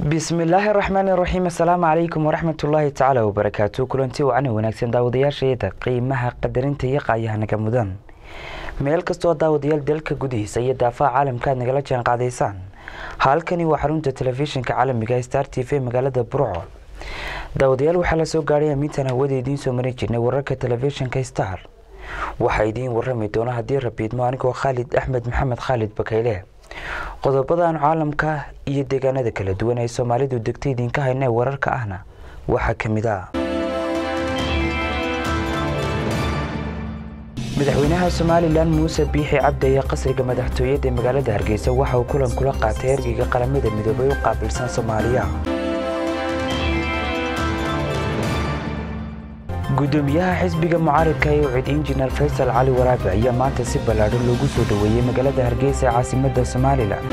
bismillaahi raxmaani raxiim assalaamu calaykum waraxmatullaahi tacaala wabarakaatu kulanti wacani wanaagsan daawadayaashayda qiimaha qadarinta iyo qaayahanaga mudan meel kastoo daawadayaal dalka gudihiisa iyo daafaha caalamka aad nagala jaan qaadaysaan halkani waa xarunta telefishinka caalamiga star t v magaalada burco daawadayaal waxaa la soo gaadhay amiintan hawada idiin soo marin jirnay wararka telefishinka star waxaa idiin warami doona haddii rabiidmo anigoo khaalid axmed maxamed khaalid bakayle qodobadan caalamka iyo deegaanada kala duwan ee soomaalidu degta idinka hayna ee wararka ahna waxaa ka mid ah madaxweynaha somalilan muuse biixi cabdi ayaa qasriga madaxtooyada ee magaalada hargeysa waxa uu kulan kula qaatay ergeyga qaramada midoobay u qaabilsan soomaaliya gudoomiyaha xisbiga mucaaridka ee ucid injineer faysal cali waraabe ayaa maanta si ballaadho loogu soo dhoweeyey magaalada hargeysa ee caasimadda somalilan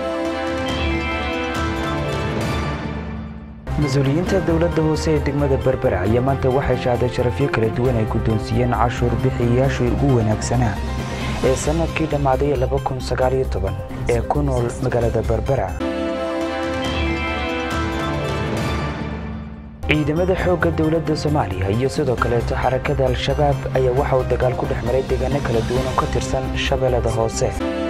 mas-uuliyiinta dowladda hoose ee degmada berbera ayaa maanta waxay shahday sharafyo kala duwan ay guddoonsiiyeen cashuur bixiyayaashii ugu wanaagsanaa ee sannadkii dhammaaday ee ku nool magaalada berbera ciidamada xoogga dowladda soomaaliya iyo sidoo kaleeto xarakada al-shabaab ayaa waxa uu dagaal ku dhex maray deegaano kala duwan oo ka tirsan shabeellada hoose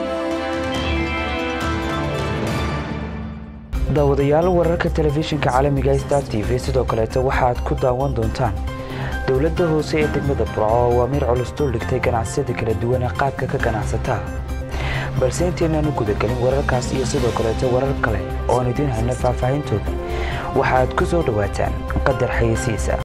daawadayaal wararka telefishinka caalamiga star t v sidoo kaleeto waxaaad ku daawan doontaan dowladda hoose ee degmada burco oo awaamiir culus dul dhigtay ganacsiyada kala duwan ee qaadka ka ganacsataa balse intaynaanu gudagelin wararkaas iyo sidoo kaleeto warar kale ooan idiin hayno faahfaahintooda waxaad ku soo dhowaataan qadar xayeysiisa